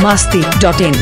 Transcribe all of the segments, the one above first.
masti.in.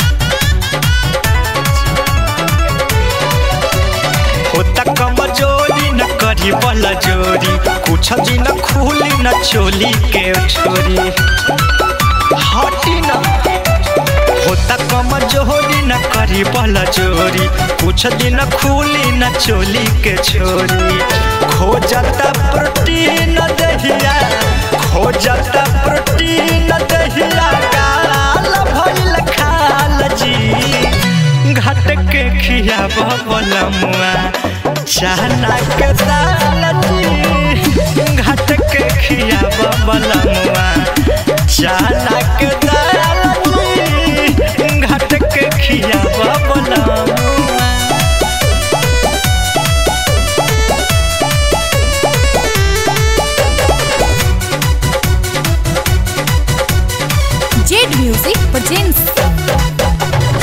होता कमजोरी न करी बल जोरी कुछ दिन खुली न चोली के छोरी हटी न होता कमजोरी न करी बल जोरी कुछ दिन खुली न चोली के छोरी खोजता प्रोटीन दहिया खोजता प्रोटीन दहिया काल भइल खाल जी घट के खिया बलमुआ चाहना के दाल जी घट के खिया बलमुआ चाहना के दाल जी घट के खिया बलमुआ Jade Music presents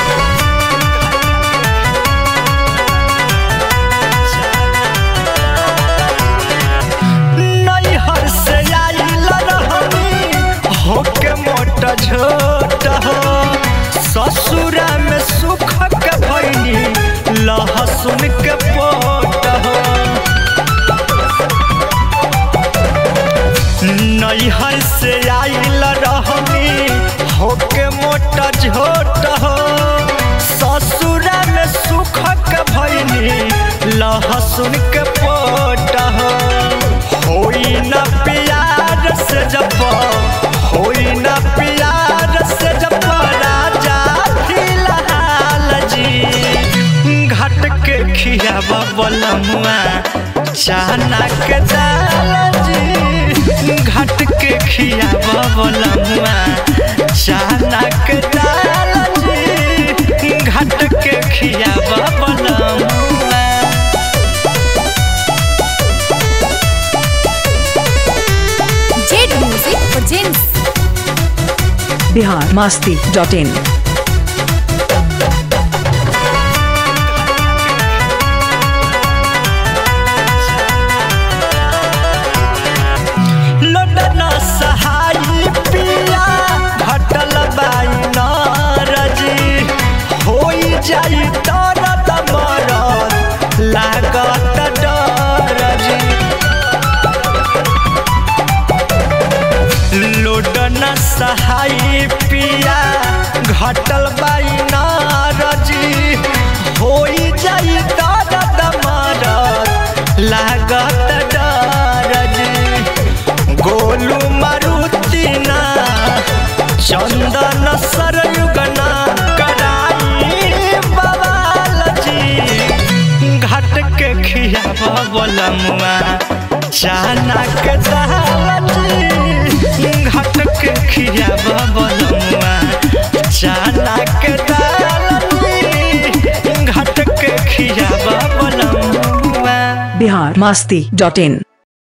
नैहर से आइल रहनी होके मोट झोट हो ससुरा में सुख के भैनी लहसुन के पोट हो नैहर से आइल रहनी होके मोट झोट हो ससुरा में सुख के भैनी लहसुन के पोट हो होई न प्यार से जब होई न प्यार से जब राजा फिलहाल जी घट के खियाब बलमुआ चाहना के दाल जी घट के खियाब बलमुआ चाहना के दाल जी घट के खियाब बलमुआ Jade Music presents Bihar masti.in. लडना सहाई पिया घटल बाई नारजी होई जाई दर्द मरद लागत डरजी लोडना सहाई पिया घटल बाई नारजी होई जाई दर्द मरद लागत डरजी गोलू मारुति ना चंदन सरयुगना कराई बवाल जी घट के खियाब बलमुआ चाना के दाल जी घट के खियाब बलमुआ चाना के दाल जी घट के खियाब बलमुआ Bihar masti.in.